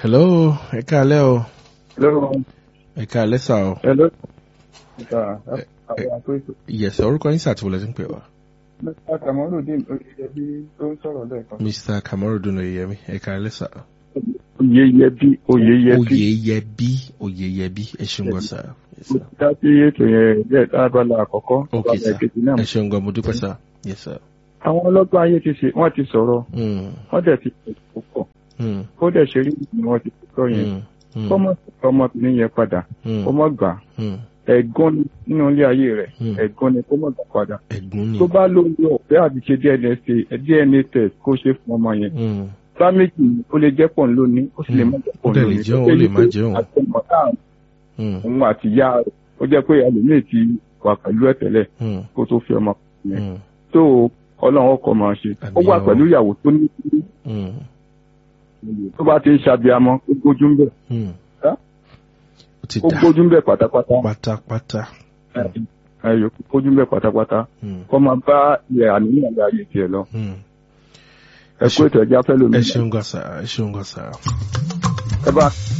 hello ẹ káalẹ́ o Hello. ẹ káalẹ́ sà o Hello. Ìta àwọn àpéjọ. ìyẹ̀sẹ̀ orúkọ yín sàtìwọlẹ̀ tí ń pè wá Mr. Kamarudin Oyèyẹbí tó ń sọ̀rọ̀ lẹ́ẹ̀kan. mr kamarudin oyeyemi ẹ káalẹ́ sà Oyèyẹbí Oyèyẹbí. oyeyẹbí oyeyẹbí ẹ ṣeun gan sà Yes, sir. Dá sí ètò yẹn bẹ́ẹ̀ lábala àkọ́kọ́. ok abala sà ìkejì náà. ẹ ṣeun gan mo dúpẹ́ sà yes sir. Àwọn ọlọ́gbọ́n ayé ti ṣe wọ́n ti sọ̀rọ̀ Mm, wọ́n dẹ̀ ti ṣe púpọ̀. mm, Ó dẹ̀ ṣe rí ni wọ́n ti sọ yẹn. mm, mm, Kọ́mọ ọmọbìnrin yẹn padà. mm, Kó mọ̀ gbà. mm. Ẹ̀gbọ́n ni nínú ilé ayé rẹ̀. Hmm. Ẹ̀gbọ́n ni kó mọ̀ gbà padà. ẹ̀gbọ́n ni Tó bá lóyún ọ̀fẹ́ àti ṣe DNA test- DNA test kó ṣe fún ọmọ yẹn. Mm, bá méjì ni ó lè jẹ́ pọ̀ lónìí ó sì lè má jẹ́ Ó pọ̀ dẹ̀ lè lónìí. jẹ́ òun, ó lè má jẹ́ òun. àtọmọ náà mm, òun àti ìyá rẹ̀ ó jẹ́ pé ẹlòmíì ti wà pẹ̀lú ẹ̀ tẹ́lẹ̀ mm, kó tó fi ọmọ yẹn mm, tó ọlọ́run ọkọ̀ máa ṣe ó Àmín wà o. pẹ̀lú ìyàwó tó ní mm, tó bá ti ń ṣàbíamọ ó gbójú ń bẹ̀ mm. Ẹ́? ó ti ó dà gbójú ń bẹ̀ pátápátá pátápátá. ẹyọ gbójú ń bẹ̀ pátápátá Mm, kó máa bá ilẹ̀ àníyàn lé ayé tiẹ̀ lọ mm. ẹ kó ètò ẹja fẹ́ lómi ẹ ṣeun gan sà ẹ ṣeun gan sà. ẹ bá